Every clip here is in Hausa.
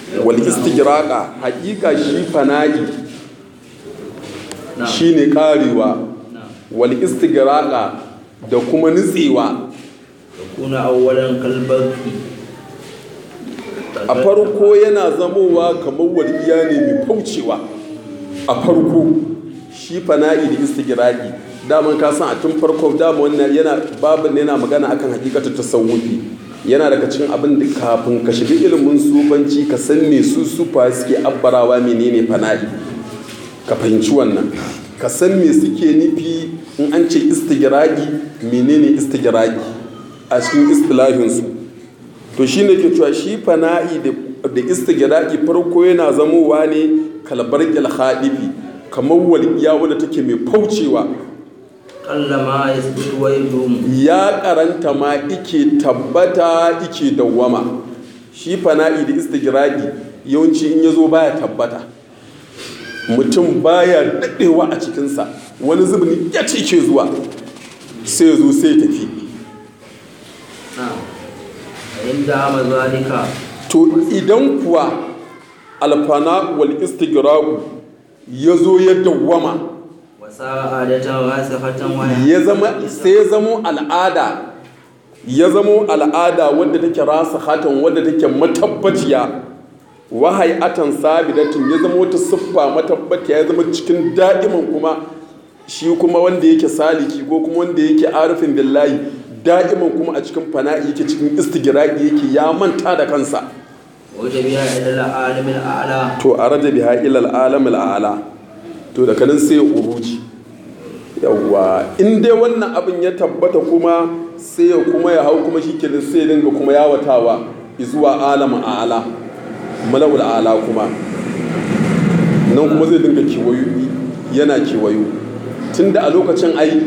wal istigraqa haƙiƙa shi fana'i نعم shine karewa نعم wal istigraqa da kuma nutsewa يكون أولا كالبرق a farko yana zamowa kamar walƙiya ne mai faucewa a farko shi fana'i da istigraqi daman ka san a tun farko dama wannan yana babu ne yana magana akan hakikatu tasawufi yana daga cikin abin da kafin ka shiga ilimin sufanci ka san me su sufa suke abbarawa menene fana'i ka fahimci wannan ka san me suke nufi in an ce istigraqi menene istigraqi a cikin istilahinsu to shi ne ke cewa shi fana'i da da istigraqi farko yana zamowa ne kalbar khadifi kamar walƙiya wadda take mai faucewa قل ما يثبت ويدوم ya karanta ma ike tabbata ike dawwama shi fana'i da istigraqi yawanci in yazo baya tabbata mutum baya daɗewa a cikinsa wani zubin ya ce ke zuwa sai ya zo sai ya tafi نعم فإن دام ذلك to idan kuwa alfana wal istigraqu ya zo ya dawwama وصار عادة راسخة وهي ya zama sai ya zamo al'ada ya zamo al'ada wadda take rasa hatan wadda take matabbaciya wahayatan sabidatin ya zama wata siffa matabbaciya ya zama cikin da'iman kuma shi kuma wanda yake saliki ko kuma wanda yake arifin billahi da'iman kuma a cikin fana'i yake cikin istigraqi yake ya manta da kansa وجبها إلى العالم الأعلى to a raja biha ilal alamil a'la to daga nan sai uruji yawwa in dai wannan abin ya tabbata kuma sai ya kuma ya hau kuma shikenan sai ya dinga kuma yawatawa zuwa alamin a'la mala'ul a'la kuma nan kuma zai dinga kewayo yana kewayo tunda a lokacin ai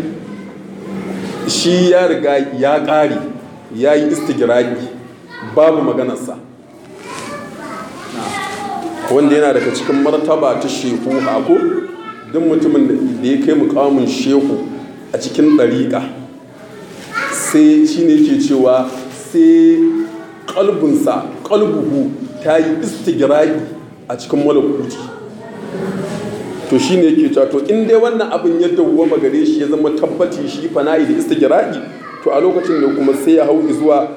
shi ya riga ya ƙare ya yi istigiraki babu maganarsa wanda yana daga cikin martaba ta shehu hako duk mutumin da ya kai mukamin shehu a cikin ɗariƙa sai shi ne ke cewa sai ƙalbinsa ƙalbuhu ta yi istigiraki a cikin malakuti to shi ne ke cewa to in dai wannan abin ya dawwama gare shi ya zama tabbaci shi fana'i da istigiraki to a lokacin da kuma sai ya hau zuwa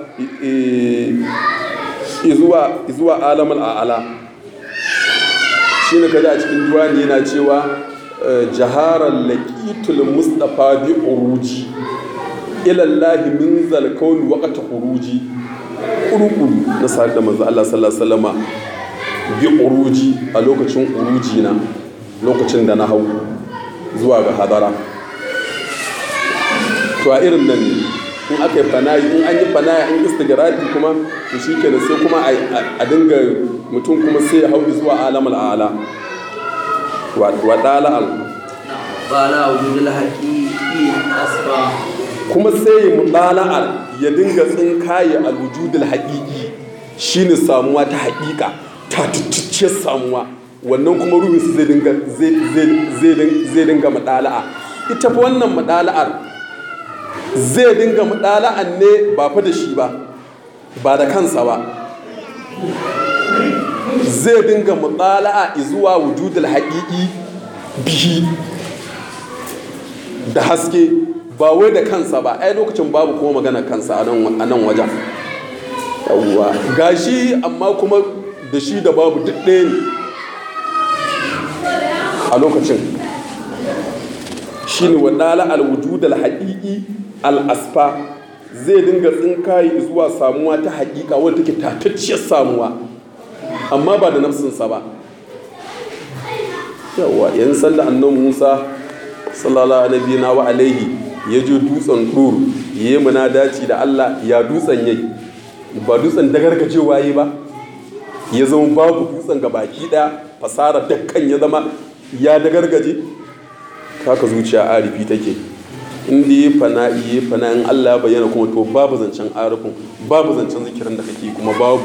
zuwa zuwa alamul a'ala shi ne kaji a cikin duwani yana cewa jaharar laƙitul mustapha bi uruji ilallahi min zalkaun waƙata uruji ƙuruƙuru na sa'ad da manzo Allah sallallahu alaihi wasallama bi uruji a lokacin uruji na lokacin da na hau zuwa ga hadara to a irin nan ne in aka yi fanayi in an yi fanayi an istigradi kuma to shi ke sai kuma a dinga mutum kuma sai ya hau zuwa alamul ala wa dala'al قال وجود الحقيقي أسباب kuma sai ya mubala'ar ya dinga tsinkaye alwujudul haƙiƙi shine samuwa ta haƙiƙa ta tuttuce samuwa wannan kuma ruhinsu zai dinga zai dinga mudala'a ita fa wannan mudala'ar zai dinga mudala'an ne ba fa da shi ba ba da kansa ba zai dinga mudala'a zuwa wujudul haƙiƙi bihi da haske ba wai da kansa ba ai lokacin babu kuma magana kansa a nan wajen yawwa gashi amma kuma da shi da babu duk ɗaya ne a lokacin shi ne wadala alwujud alhaƙiƙi al'asfa zai dinga tsinkayi zuwa samuwa ta haƙiƙa wadda take tatacciyar samuwa amma ba da nafsinsa ba yawwa yan sanda annan musa sallallahu alaihi na wa alaihi ya je dutsen dur ya yi munadaci da allah ya dutsen yai ba dutsen dagargajewa yi ba ya zama babu dutsen ga baki daya fasara dakkan ya zama ya dagargaje haka zuciya arifi take inda ya fana iya fana in allah bayyana kuma to babu zancen arifin babu zancen zikirin da kake kuma babu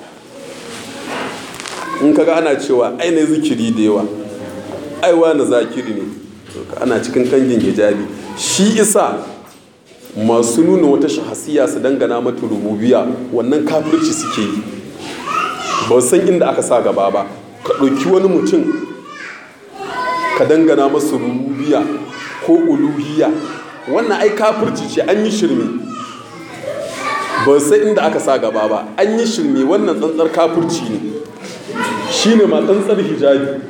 in kaga ana cewa ainihin zikiri da yawa aiwa na zakiri ne ana cikin kangin hijabi shi isa masu nuna wata shahasiya su dangana mata rububiya wannan kafirci suke yi ba san inda aka sa gaba ba ka ɗauki wani mutum ka dangana masa rubiya ko uluhiya wannan ai kafirci ce an yi shirme ba san inda aka sa gaba ba an yi shirme wannan tsantsar kafirci ne shine ma tsantsar hijabi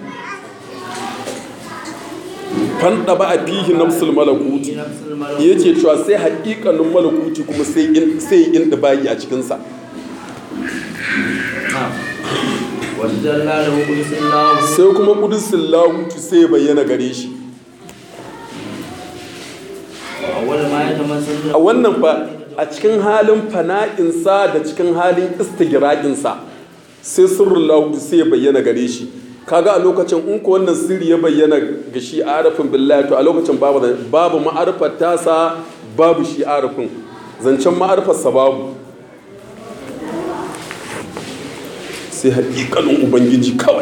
fanda ba a fihi nafsul malakuti ya ce cewa sai haƙiƙanin malakuti kuma sai in bayi a cikinsa sai kuma kudusin lahutu sai bayyana gare shi a wannan fa a cikin halin fana'insa da cikin halin istigiraƙinsa sai sirrin lahutu sai bayyana gare shi kaga a lokacin in ko wannan sirri ya bayyana ga shi arafin billahi to a lokacin babu babu ma'arifar tasa babu shi arafin zancen ma'arifarsa babu sai haƙiƙanin ubangiji kawai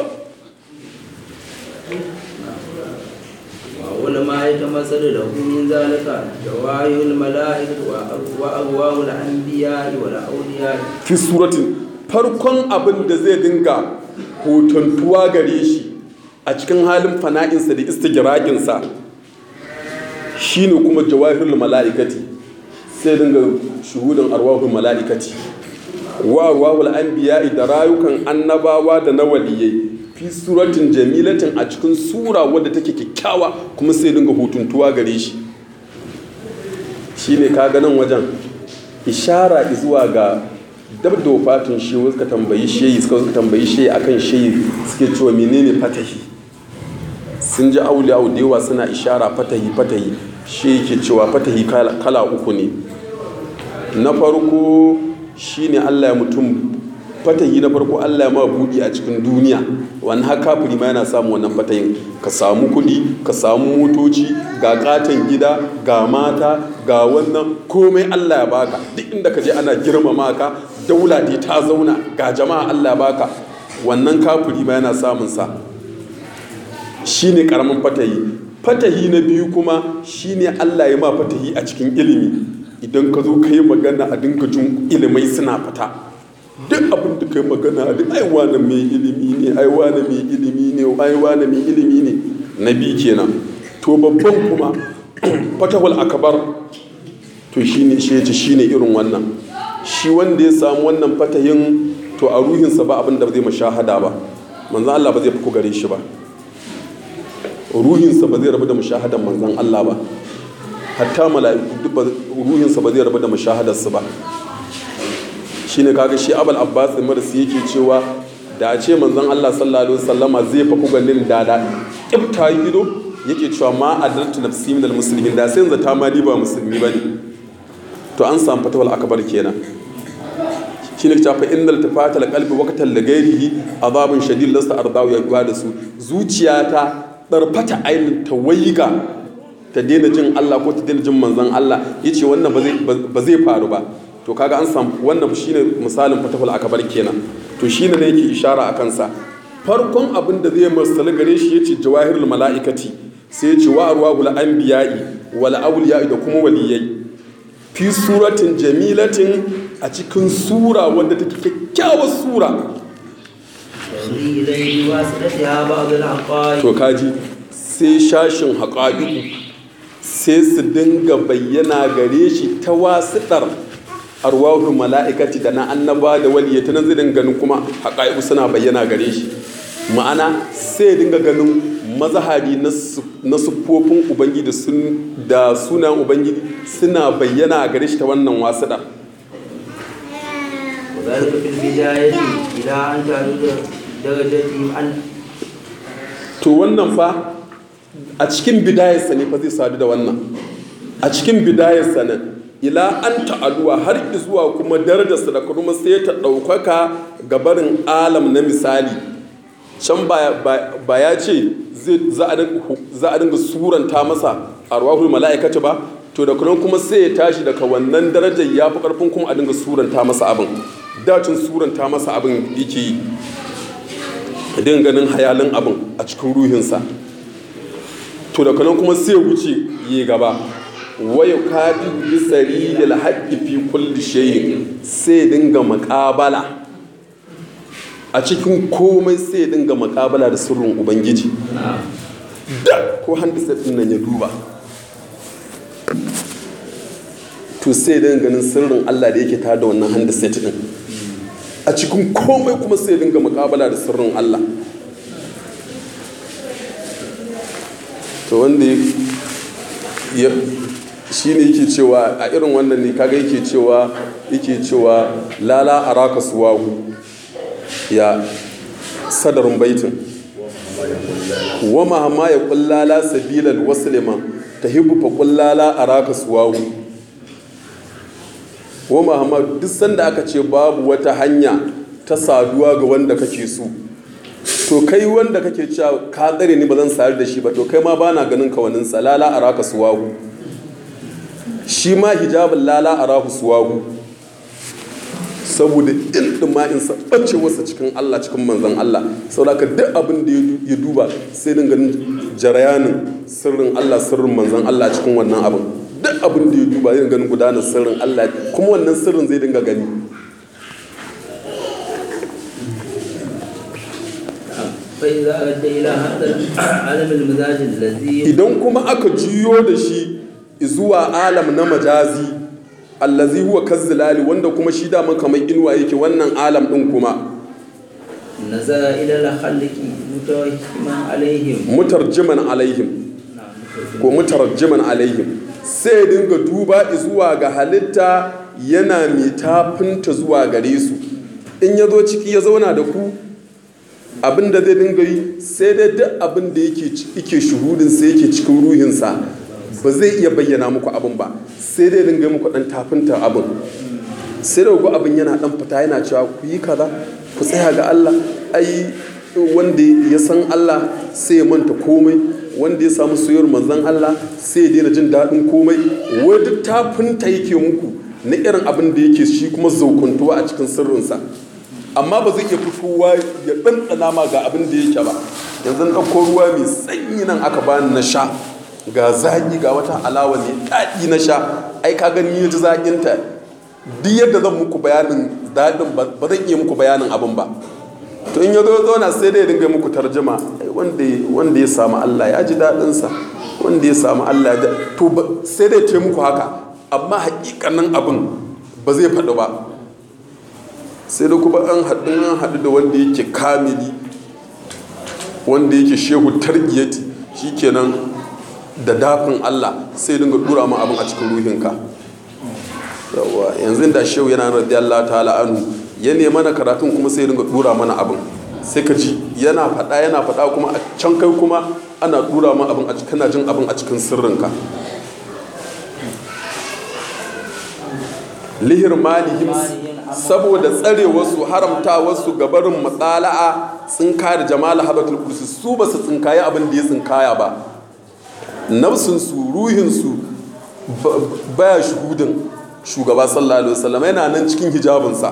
wani ma ya ta masar da hukumin zalika da wayoyin mala'ik wa agwawul anbiya wa la'auliya fi suratin farkon abin da zai dinga hotontuwa gare shi a cikin halin fana'insa da istigiraginsa shi ne kuma jawahirul mala'ikati sai dinga shuhudin arwahul mala'ikati wa arwahul anbiya'i da rayukan annabawa da na waliyai fi suratin jamilatin a cikin sura wadda take kyakkyawa kuma sai dinga hotuntuwa gare shi shi ne ka ganin wajen ishara zuwa ga dab da wafatin shi suka tambayi shehi suka tambayi shehi akan shehi suke cewa menene fatahi sun ji auliya da yawa suna ishara fatahi fatahi shehi ke cewa fatahi kala uku ne na farko shine Allah ya mutum fatahi na farko Allah ya ma buɗi a cikin duniya wani haka kafiri ma yana samun wannan fatahin ka samu kuɗi ka samu motoci ga katon gida ga mata ga wannan komai Allah ya baka duk inda ka je ana girmama ka daula dai ta zauna ga jama'a Allah ya baka wannan kafiri ma yana samun sa shine karamin fatahi fatahi na biyu kuma shine Allah ya ma fatahi a cikin ilimi idan ka zo ka yi magana a dinka jin ilimai suna fita duk abin da kai magana a duk aiwa na mai ilimi ne aiwa na mai ilimi ne aiwa na mai ilimi ne na biyu kenan to babban kuma fatahul akabar to shine shi yace shine irin wannan shi wanda ya samu wannan fatahin to a ruhinsa ba abin da zai mashahada ba manzan Allah ba zai fi gare shi ba ruhinsa ba zai rabu da mashahadan manzan Allah ba hatta mala'iku duk ruhinsa ba zai rabu da mashahadarsu ba shine kaga shi abul abbas marsi yake cewa da a ce manzon Allah sallallahu alaihi wasallama zai fa ganin da da kibta ido yake cewa ma adartu nafsi minal muslimin da sai yanzu ta ma ni ba musulmi bane to an samu fatawal akbar kenan shine ta fa innal tafatal qalbi waqtan la ghairihi azabun shadid lasta ardawu ya da su zuciyata darfata ainin ta waiga ta daina jin Allah ko ta daina jin manzon Allah yace wannan ba zai faru ba to kaga an samu wannan shine misalin fatahul akabar kenan to shine ne yake ishara a kansa farkon abin da zai masali gare shi yace jawahirul mala'ikati sai yace wa arwahul anbiya'i wal awliya'i da kuma waliyai fi suratin jamilatin a cikin sura wanda take kyakkyawar sura to kaji sai shashin haƙa'iku sai su dinga bayyana gare shi ta wasiɗar arwahul mala'ikati da na annaba da waliyya ta nan zai dinga ganin kuma haƙa'iku suna bayyana gare shi ma'ana sai dinga ganin mazahari na siffofin ubangiji da sunan ubangiji suna bayyana gare shi ta wannan wasiɗar to wannan fa a cikin bidayarsa ne fa zai sadu da wannan a cikin bidayarsa ne ila an ta'aluwa har zuwa kuma darajarsa da kuma sai ta ɗaukaka ga barin alam na misali can ba ya ce za a dinga suranta masa arwahul mala'ikata ba to da kuma kuma sai ya tashi daga wannan darajar ya fi karfin kuma a dinga suranta masa abin dacin suranta masa abin yake yi idan ganin hayalin abin a cikin ruhinsa to da kuma kuma sai wuce yi gaba waya kafi bisari da haƙƙi fi kulli shayin sai dinga maƙabala a cikin komai sai ya dinga makabala da sirrin ubangiji da ko handset din nan ya duba to sai dinga ganin sirrin Allah da yake tare da wannan handset din a cikin komai kuma sai dinga makabala da sirrin Allah to wanda ya shi ne yake cewa a irin wannan ne kaga yake cewa yake cewa lala araka suwahu ya sadarin baitin wa mahamma ya kullala sabilal waslima tahibbu fa kullala araka suwahu wa mahamma duk sanda aka ce babu wata hanya ta saduwa ga wanda kake so to kai wanda kake cewa ka tsare ni ba zan sayar da shi ba to kai ma bana ganin ka wani salala araka suwahu shi ma hijabin lala arahu suwahu saboda in ma in sabbace wasa cikin Allah cikin manzon Allah saboda duk abin da ya duba sai din ganin jarayanin sirrin Allah sirrin manzon Allah cikin wannan abin duk abin da ya duba zai ganin gudanar sirrin Allah kuma wannan sirrin zai dinga gani فإذا أدى إلى هذا العالم المزاج الذي idan kuma aka juyo da shi zuwa alam na majazi allazi huwa kazzilali wanda kuma shi dama kamar inuwa yake wannan alam din kuma نزل إلى الخلق متوهما عليهم mutarjiman alaihim ko mutarjiman alaihim sai dinga duba zuwa ga halitta yana mai tafinta zuwa gare su in ya zo ciki ya zauna da ku abin da zai dinga yi sai dai duk abin da yake shuhudin sai yake cikin ruhinsa ba zai iya bayyana muku abin ba sai dai dinga muku dan tafinta abin sai da ku abin yana dan fita yana cewa ku yi kaza ku tsaya ga Allah ai wanda ya san Allah sai ya manta komai wanda ya samu soyayyar manzon Allah sai ya daina jin daɗin komai wai duk tafinta yake muku na irin abin da yake shi kuma zaukuntuwa a cikin sirrinsa amma ba zai iya fitowa ya ɗanɗana ma ga abin da yake ba yanzu na ɗauko ruwa mai sanyi nan aka bani na sha ga zaƙi ga wata alawa ne daɗi na sha ai ka gani ya ji zaƙinta duk yadda zan muku bayanin daɗin ba zan iya muku bayanin abin ba to in ya zo zauna sai dai dinga muku tarjima wanda ya samu Allah ya ji daɗinsa wanda ya samu Allah ya to sai dai ce muku haka amma hakikanin abin ba zai faɗi ba sai da kuma an haɗu an haɗu da wanda yake kamili wanda yake shehu targiyati shikenan da dafin Allah sai dinga dura ma abin a cikin ruhinka yawa yanzu da shehu yana radiyallahu ta'ala anhu ya ne mana karatun kuma sai dinga dura mana abin sai ka ji yana faɗa yana faɗa kuma a can kai kuma ana dura ma abin a cikin jin abin a cikin sirrinka lihir malihim saboda tsare wasu haramta wasu gabarin matsala'a tsinka da jamala habatul kursi su ba su tsinkaye abin da ya tsinkaya ba nafsinsu ruhinsu baya shuhudin shugaba sallallahu alaihi wasallam yana nan cikin hijabinsa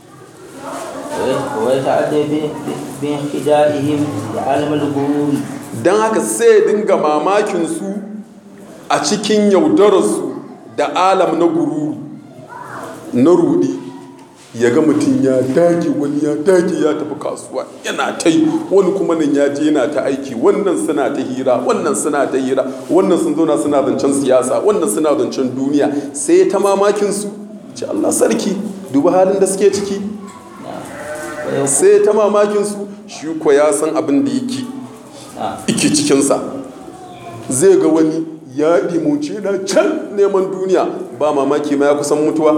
don haka sai dinga mamakin su a cikin yaudararsu da alam na gururu na rudi ya ga mutum ya dage wani ya dage ya tafi kasuwa yana ta yi wani kuma nan ya je yana ta aiki wannan suna ta hira wannan suna ta hira wannan sun zauna suna zancen siyasa wannan suna zancen duniya sai ta mamakin su ce Allah sarki duba halin da suke ciki sai ta mamakin su shi ko ya san abin da yake ike cikinsa zai ga wani ya ɗimuce na can neman duniya ba mamaki ma ya kusan mutuwa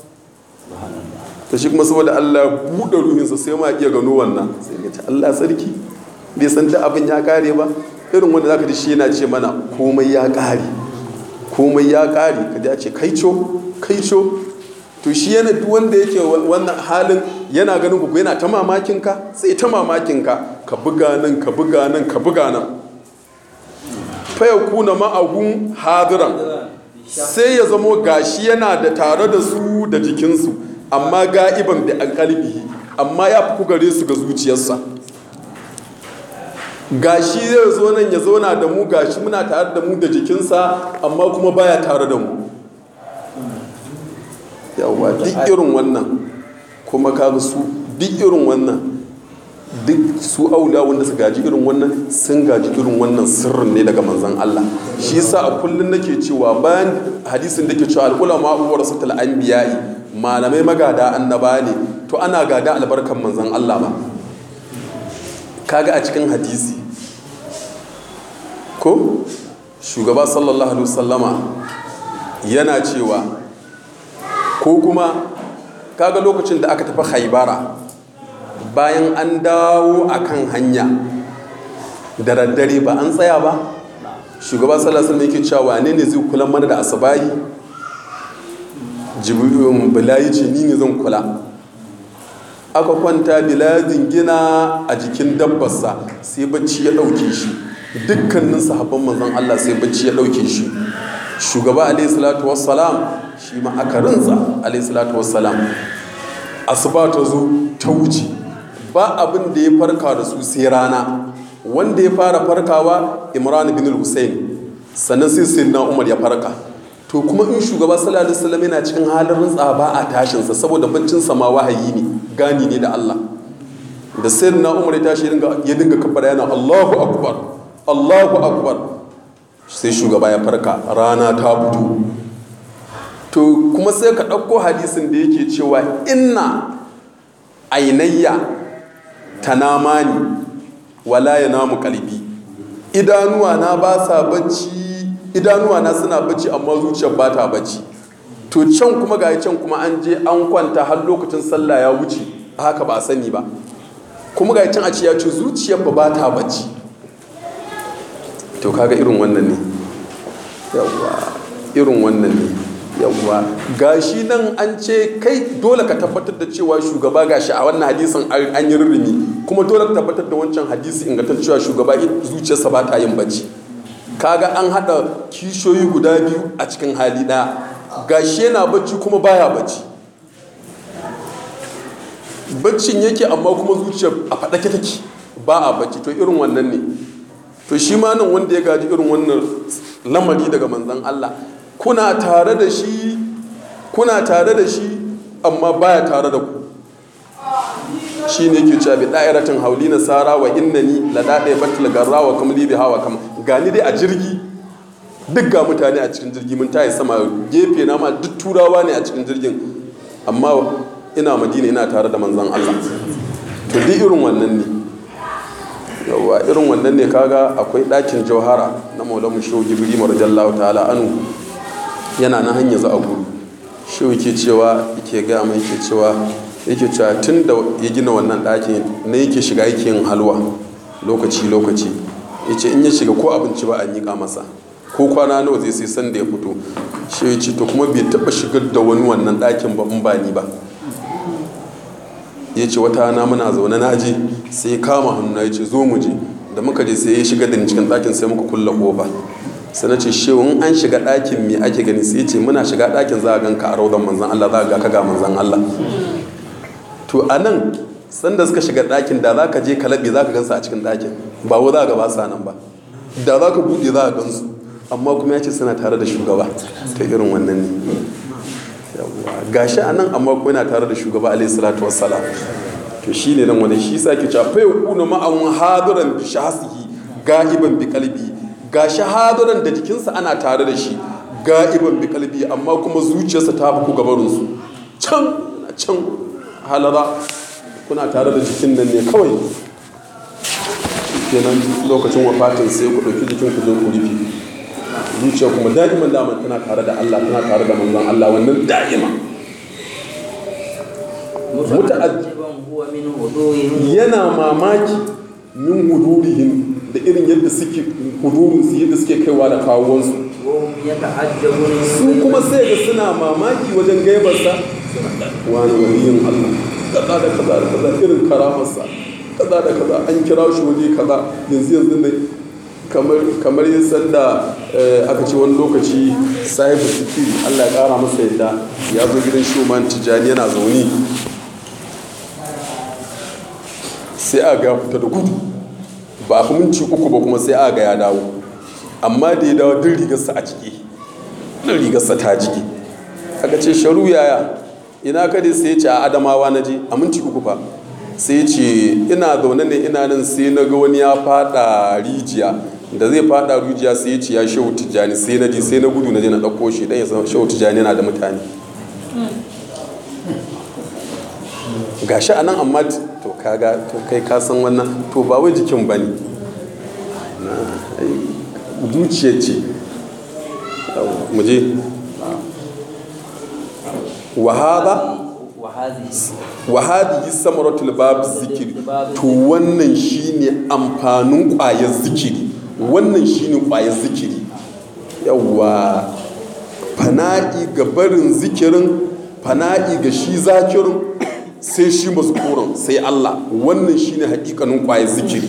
ta shi kuma saboda Allah ya buɗe ruhinsa sai ma iya gano wannan sai ya ce Allah sarki bai san da abin ya kare ba irin wanda zaka ji shi yana ce mana komai ya kare komai ya kare ka ji a ce kaico kaico to shi yana duk wanda yake wannan halin yana ganin ku yana ta mamakin ka sai ta mamakin ka ka buga nan ka buga nan ka buga nan fa yakuna ma'ahum hadiran sai ya zamo gashi yana da tare da su da jikinsu amma ga'iban da an kalbihi amma ya fi gare su ga zuciyarsa gashi zai zo nan ya zauna da mu gashi muna tare da mu da jikinsa amma kuma baya tare da mu yawa duk irin wannan kuma kaga su duk irin wannan duk su aula wanda su gaji irin wannan sun gaji irin wannan sirrin ne daga manzan Allah shi yasa a kullum nake cewa bayan hadisin da ke cewa al'ulama uwar satal anbiya'i malamai magada annaba ne to ana gada albarkan manzan Allah ba kaga a cikin hadisi ko shugaba sallallahu alaihi wasallama yana cewa ko kuma kaga lokacin da aka tafi haibara bayan an dawo a kan hanya da daddare ba an tsaya ba shugaba sallallahu alaihi yake cewa wane ne zai kula mana da asabahi jibirin bilayi ce ni ne zan kula aka kwanta biladin gina a jikin dabbarsa sai bacci ya ɗauke shi dukkanin sahabban manzon Allah sai bacci ya ɗauke shi shugaba alaihi salatu wassalam shi ma aka rinsa alaihi salatu wassalam asuba ta zo ta wuce ba abin da ya farka da su sai rana wanda ya fara farkawa imran bin hussein sannan sai sayyidina umar ya farka to kuma in shugaba sallallahu alaihi wasallam yana cikin halin rintsa ba a tashinsa saboda baccin sa ma wahayi ne gani ne da Allah da sayyidina umar ya tashi ya dinga kabbara yana Allahu akbar Allahu akbar sai shugaba ya farka rana ta fito to kuma sai ka ɗauko hadisin da yake cewa inna ainayya tanamani wala ya namu kalbi idanuwa na ba sa bacci idanuwa na suna bacci amma zuciyar ba ta bacci to can kuma ga can kuma an je an kwanta har lokacin sallah ya wuce haka ba a sani ba kuma ga can a ce ya ce zuciyar ba ba ta bacci to kaga irin wannan ne yawwa irin wannan ne yawwa gashi nan an ce kai dole ka tabbatar da cewa shugaba gashi a wannan hadisin an yi rurrumi kuma dole ka tabbatar da wancan hadisi ingantar cewa shugaba zuciyarsa ba ta yin bacci kaga an hada kishoyi guda biyu a cikin hali ɗaya gashi yana bacci kuma baya bacci baccin yake amma kuma zuciyar a faɗake take ba a bacci to irin wannan ne to shi ma nan wanda ya gaji irin wannan lamari daga manzon Allah kuna tare da shi kuna tare da shi amma baya tare da ku shi ne ke cewa bi da'iratin hauli na sara wa innani la daɗe batul garra wa kamli bi hawa kam gani dai a jirgi duk ga mutane a cikin jirgi mun tayi sama gefe na ma duk turawa ne a cikin jirgin amma ina madina ina tare da manzon Allah to duk irin wannan ne yawwa irin wannan ne kaga akwai ɗakin jauhara na maulamu shehu gibiri marjallahu ta'ala anu yana na hanyar za a guru shehu ke cewa yake gaya mai yake cewa yake cewa tun da ya gina wannan ɗakin na yake shiga yake yin halwa lokaci lokaci ya ce in ya shiga ko abinci ba a miƙa masa ko kwana nawa zai sai san da ya fito shehu ya ce to kuma bai taɓa shigar da wani wannan ɗakin ba in ba ni ba ya ce wata na muna zaune na je sai ya kama hannu ya ce zo mu je da muka je sai ya shiga da cikin ɗakin sai muka kulla ƙofa sai na ce shehu in an shiga ɗakin me ake gani sai ya ce muna shiga ɗakin za a gan ka a raudan manzan Allah za a ga ka ga manzan Allah to a nan sanda suka shiga ɗakin da za ka je ka laɓe za ka gansu a cikin ɗakin ba wa za ka ba sa nan ba da za ka buɗe za ka gansu amma kuma ya ce suna tare da shugaba ta irin wannan ne gashi a nan amma kuma yana tare da shugaba alaihi salatu wassalam to shi ne nan wani shi sa ke cewa fa yakuna ma'an hadiran bi shahsihi ga'iban bi qalbi gashi hadiran da jikinsa ana tare da shi ga'iban bi qalbi amma kuma zuciyarsa ta fi ku gabarin su can can halara kuna tare da jikin nan ne kawai kenan lokacin wafatin sai ku ɗauki jikin ku zo ku rufe zuciya kuma da'iman daman tana tare da Allah tana tare da manzon Allah wannan da'ima yana mamaki min hudurihim da irin yadda suke hudurin su yadda suke kaiwa da kawuwansu su kuma sai ga suna mamaki wajen gaibarsa wani waliyin Allah kaza da kaza da kaza irin karamarsa kaza da kaza an kira shi waje kaza yanzu yanzu ne kamar yin sanda aka ce wani lokaci sahibu sikiri allah ya kara masa yadda ya zo gidan shuman tijjani yana zaune sai a ga fita da gudu ba a minci uku ba kuma sai a ga ya dawo amma da ya dawo din rigarsa a ciki din rigarsa ta jiki aka ce sharu yaya ina ka dai sai ya ce a adamawa na je a minti uku fa sai ce ina zaune ne ina nan sai na ga wani ya fada rijiya da zai fada rijiya sai ya ce ya shehu tijjani sai na ji sai na gudu na je na ɗauko shi dan ya san shehu tijjani yana da mutane gashi a nan amma t- to kaga to kai ka san wannan to ba wai jikin ba ne zuciya ce mu je wahaba وهذه wa hadhihi samaratul bab zikiri to wannan shine amfanin ƙwayar zikiri wannan shine ƙwayar zikiri yawa fana'i ga barin zikirin fana'i ga shi zakirin sai shi mazkuran sai Allah wannan shine hakikanin ƙwayar zikiri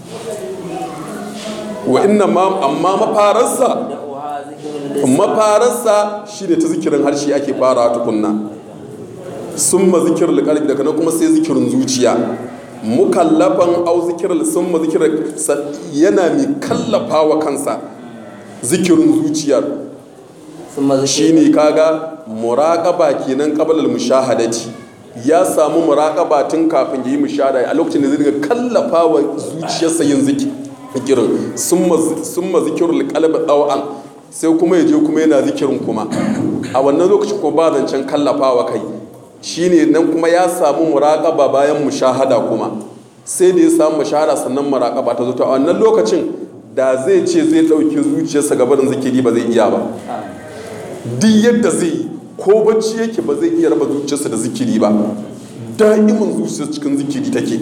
wa inna ma amma mafararsa دعوها ذكر اللسان mafararsa shi ne ta zikirin harshe ake fara tukunna sun ma zikirin kalbi daga nan kuma sai zikirin zuciya mukallafan au zikirin sun ma zikirin sa- yana mai kallafa wa kansa zikirin zuciyar ثم ذكر shine kaga muraƙaba kenan qablal mushahadati ya samu muraƙaba tun kafin yi mushahada a lokacin da zai dinga kallafa wa zuciyarsa yin ziki- zikirin summa summa zikirul qalbi ɗau'an sai kuma ya je kuma yana zikirin kuma a wannan lokacin ko ba zancen kallafawa kai shine nan kuma ya samu muraƙaba bayan mushahada kuma sai da ya samu mushahada sannan muraƙaba ta zo to a wannan lokacin da zai ce zai ɗauki zuciyarsa gabarin zikiri ba zai iya ba duk yadda zai yi ko bacci yake ba zai iya raba zuciyarsa da zikiri ba da'imin zuciyar cikin zikiri take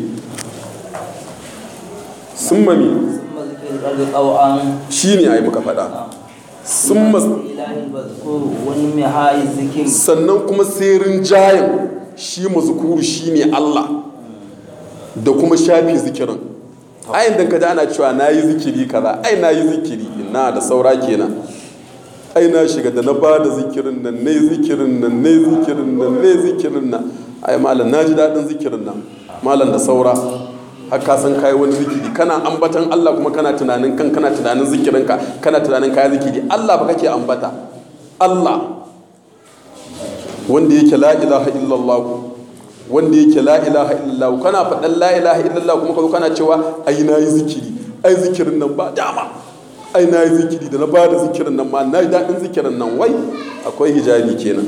sun mami ثم ذكر القلب طوعا shi ne a yi muka faɗa sun mas إله المذكور والمحاي الذكر sannan kuma sai rinjayen shi mazukuru shi ne Allah da kuma shafi zikirin ayin da kaji ana cewa na yi zikiri kaza ai na yi zikiri ina da saura kenan ai na shiga da na ba da zikirin nan ne zikirin nan ne zikirin nan ne zikirin nan ai malam na ji daɗin zikirin nan malam da saura har ka san kayi wani zikiri kana ambatan Allah kuma kana tunanin kan kana tunanin zikirinka kana tunanin kayi zikiri Allah ba kake ambata Allah wanda yake la ilaha illallah wanda yake la ilaha illallah kana faɗan la ilaha illallah kuma ka zo kana cewa ai na yi zikiri ai zikirin nan ba dama ai na yi zikiri da na ba da zikirin nan ma na yi daɗin zikirin nan wai akwai hijabi kenan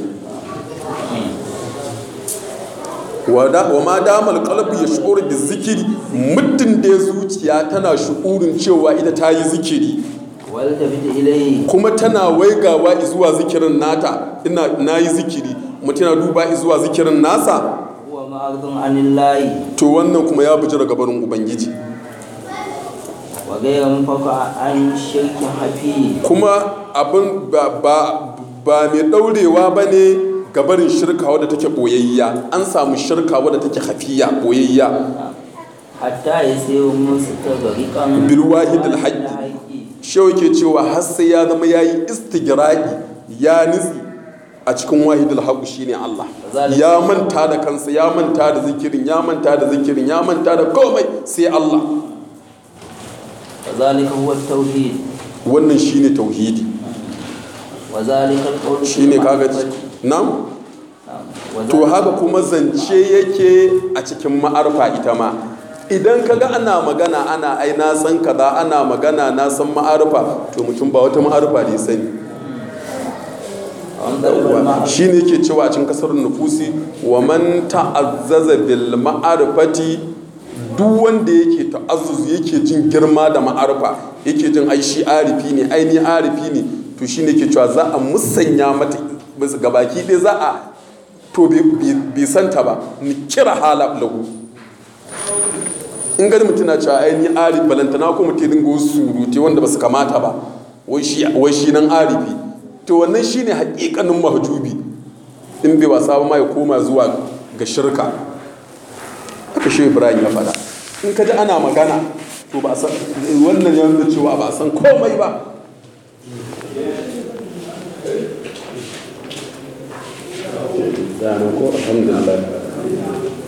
wa ma damal qalbi ya shu'ur da zikiri muddin da ya zuciya tana shu'urin cewa ita ta yi zikiri والتفت إليه kuma tana waigawa zuwa zikirin nata ina na yi zikiri mutum yana duba zuwa zikirin nasa هو معرض عن الله to wannan kuma ya buji daga barin ubangiji وغير منفك عن شرك حفي kuma abin ba ba ba mai daurewa ba ne ga barin shirka wadda take boyayya an samu shirka wadda take hafiya boyayya حتى يصير مستغرقا bil wahidil haqqi shehu ke cewa har sai ya zama yayi istigra'i ya nitsi a cikin wahidul haqq shine Allah ya manta da kansa ya manta da zikirin ya manta da zikirin ya manta da komai sai Allah وذلك هو التوحيد wannan shine tauhidi وذلك القول shine kaga na'am to haka kuma zance yake a cikin ma'arfa ita ma idan kaga ana magana ana ai na san kaza ana magana na san ma'arfa to mutum ba wata ma'arfa ne sani shi ne ke cewa a cikin kasar nufusi wa man ta'azzaza bil ma'arfati duk wanda yake ta'azzuzu yake jin girma da ma'arfa yake jin ai shi arifi ne ai ni arifi ne to shi ne ke cewa za a musanya mata gabaki ɗaya za a to bai santa ba ni kira hala lahu in gani mutum na cewa ai ni arifi balantana ko mutum dinga wasu surute wanda ba su kamata ba wai shi nan arifi to wannan shine hakikanin mahjubi in bai wasa ba ma ya koma zuwa ga shirka haka shi ibrahim ya faɗa in ka ji ana magana to ba san wannan ya nuna cewa ba san komai ba ko alhamdulillah